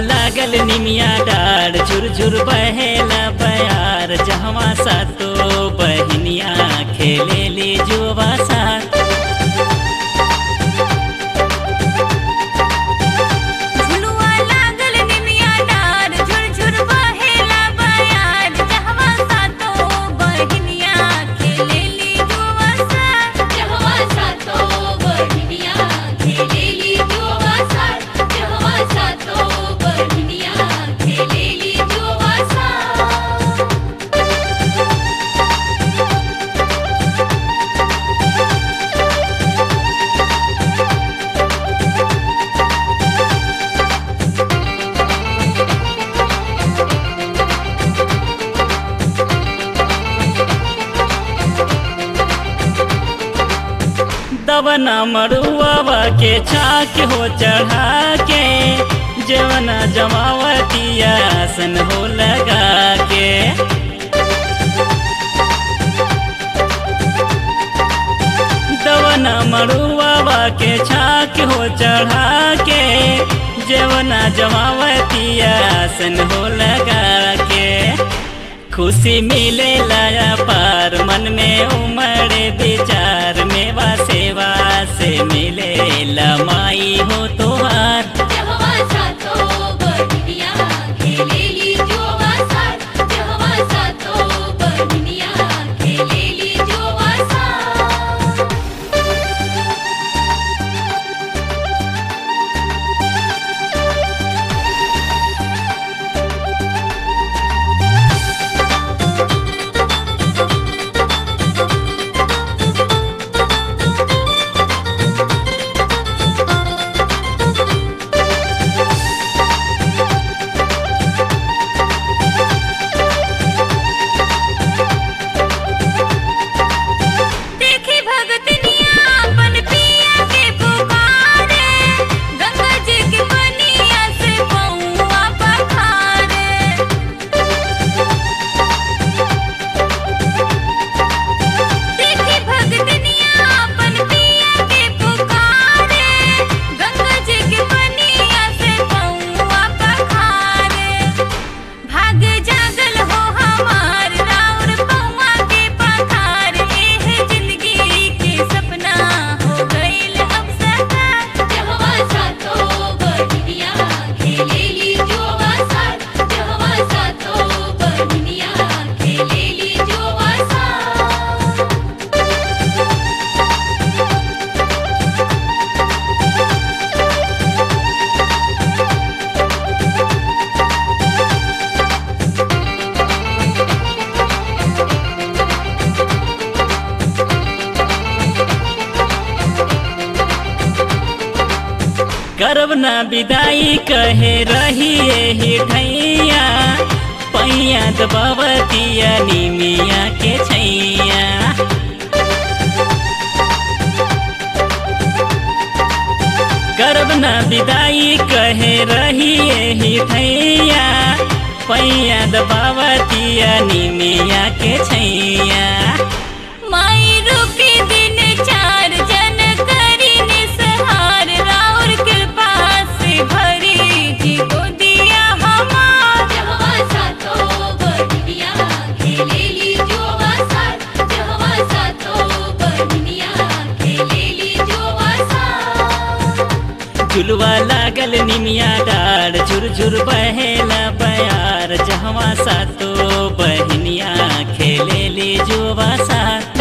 लागल निमिया डार झुरझुर बहेला बयार जहवा सातो बहनिया खेले ले जुआ साथ झुलुआ लागल निमिया डार झुरझुर बहेला बयार जहवा सातो बहिनिया खेलेली जुआ साथ जहवा सातो बहिनिया खेलेली जुआ साथ जहवा सातो बहिनिया खेलेली जुआ साथ दवना मरुआ के छाक हो चढ़ा के जवना जमावतिया आसन हो लगा के दवना मरुआ के छाक हो चढ़ा के जवना जमावतिया आसन हो लगा के खुशी मिले लाया पार मन में उमड़े विचार मेवा सेवा से मिले लमाई हो तुहार जहवा सातो बहिनिया खेलेली जुआ साथ जहवा सातो बहिनिया खेलेली जुआ साथ देखी भगतनिया अपन पिया के पुकारे गंगा जी के पनिया से पौआ पखारे देखी भगतनिया अपन पिया के पुकारे गंगा जी के पनिया से पौआ पखारे भाग जागल हो हमार राउर पौआ के पखार एह जिंदगी के सपना हो गइल अब साकार जहवा सातो बहिनिया खेलेली जुआ साथ जहवा सातो बहिनिया खेलेली जुआ साथ करब ना विदाई कहे रही ही ठैया पैया दबावतिया निमिया के छैया करब ना विदाई कहे रही ही ठैया पैया दबावतिया निमिया के छैया माई रूपी दिन चार जन करी निसहार राउर कृपा से भरी जी को दिया हमार जहवा सातो बहिनिया खेलेली जुआ साथ जहवा सातो बहिनिया खेलेली जुआ साथ झुलवा लागल निमिया डार झुरझुर बहेला बयार जहवा सातो बहनिया खेले ले जुआ साथ